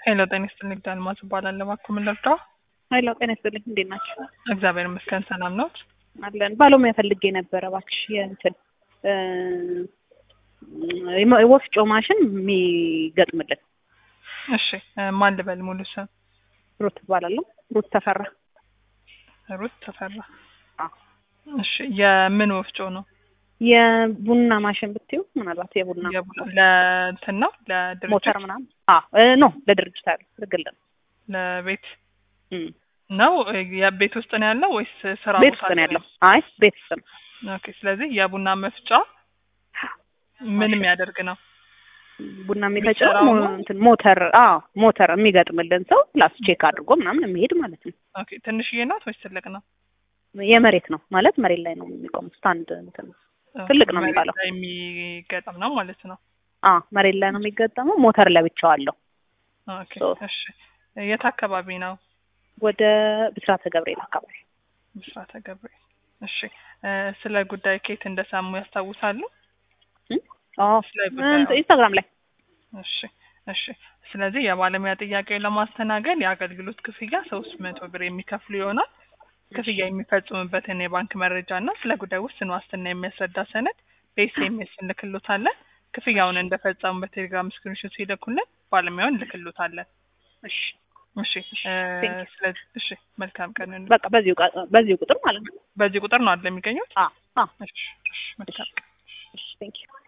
ሄሎ ጤና ይስጥልኝ ንግድ አልማዝ እባላለሁ። እባክዎ ምን ልርዳው? ኃይለ ጤና ይስጥልኝ። እንዴት ናቸው? እግዚአብሔር ይመስገን ሰላም ነዎት? አለን። ባለሙያ ፈልጌ ነበረ እባክሽ የእንትን እ ወፍጮ ማሽን የሚገጥምልን። እሺ እ ማን ልበል ሙሉ ስም? ሩት እባላለሁ። ሩት ተፈራ። ሩት ተፈራ። አዎ። እሺ የምን ወፍጮ ነው? የቡና ማሽን ብትዩ ምናልባት የቡና የቡና- ለእንትን ነው ለድርጅት ሞተር ምናምን አዎ እ ኖ ለድርጅት አለ ግል ነው። ለቤት እም። ነው እ የቤት ውስጥ ነው ያለው ወይስ ስራ ቤት ቦታ ውስጥ ነው ላይ ያለው። አይ ቤት ውስጥ ነው። ኦኬ ስለዚህ የቡና መፍጫ ምን ማሽን። የሚያደርግ ነው? ቡና የሚፈጨው የሚሰራው ሞ- ነው? እንትን ሞተር አዎ ሞተር የሚገጥምልን ሰው ፕላስ ቼክ አድርጎ ምናምን የሚሄድ ማለት ነው። ኦኬ ትንሽዬ ናት ወይስ ትልቅ ነው? የመሬት ነው ማለት መሬት ላይ ነው የሚቆመው። ስታንድ እንትን ነው። ኦኬ፣ ትልቅ ነው መሬት የሚባለው። ላይ የሚገጠም ነው ማለት ነው። አዎ መሬት ላይ ነው የሚገጠመው። ሞተር ለብቻው አለው። ኦኬ ሶ- እሺ የት አካባቢ ነው? ወደ ብስራተ ገብርኤል አካባቢ ምስራተ ገብርኤል። እሺ እ ስለ ጉዳይ ከየት እንደሰሙ ያስታውሳሉ? አዎ ስለ ጉዳዩ እንትን ኢንስታግራም ላይ እሺ እሺ። ስለዚህ የባለሙያ ጥያቄውን ለማስተናገድ የአገልግሎት ክፍያ ሶስት መቶ ብር የሚከፍሉ ይሆናል። ክፍያ የሚፈጽሙበትን የባንክ መረጃ እና ስለ ጉዳዩ ውስን ዋስትና የሚያስረዳ ሰነድ በኤስኤምኤስ እንልክሎታለን። ክፍያውን እንደፈጸሙ በቴሌግራም ስክሪንሾት ሲልኩልን ባለሙያውን እንልክሎታለን። እሺ እሺ እ Thank you. ስለዚህ እሺ መልካም ቀን። በቃ በዚሁ ቃ- በዚሁ ቁጥር ማለት ነው። በዚህ ቁጥር ነው አይደል የሚገኙት? አዎ አዎ እሺ እሺ መልካም ቀን። እሺ ቴንክ ዩ